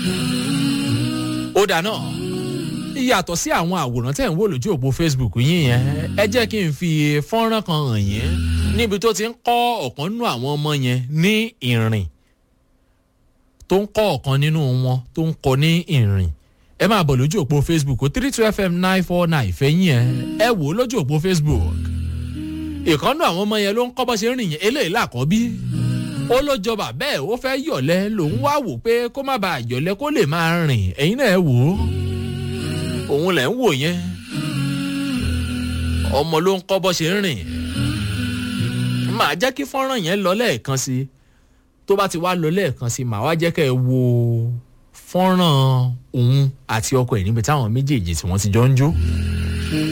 ó dáná yàtọ̀ sí àwọn àwòrán tẹ̀ ń wò lójú òpó facebook yín yẹn ẹ jẹ́ kí n fi fọ́nrán kan hàn yín níbi tó ti ń kọ́ ọ̀kan nínú àwọn ọmọ yẹn ní ìrìn tó ń kọ́ ọ̀kan nínú wọn tó ń kọ́ ní ìrìn ẹ máa bọ̀ lójú òpó facebook three two fm nine four nine fẹ́yìn ẹ ẹ wò ó lójú òpó facebook ìkànnù àwọn ọmọ yẹn ló ń kọ́ bọ́ ṣe ń rìn yẹn eléyìí làkọ́bí ó ló jọba bẹ́ẹ̀ ó fẹ́ yọ̀lẹ́ lòun wá wò pé kó má bàa yọ̀lẹ́ kó lè máa rìn ẹ̀yin náà ẹ wò ó òun lẹ̀ ń wò yẹn ọmọ ló ń kọ́ bọ́ ṣe ń rìn màá jẹ́ kí fọ́nrán yẹn lọ lẹ́ẹ̀kan sí tó bá ti wá lọ lẹ́ẹ̀kan sí màá wá jẹ́ kẹ́ ẹ wo fọ́nrán òun àti ọkọ ẹ̀ níbi táwọn méjèèjì tí wọ́n ti jọ ń jó.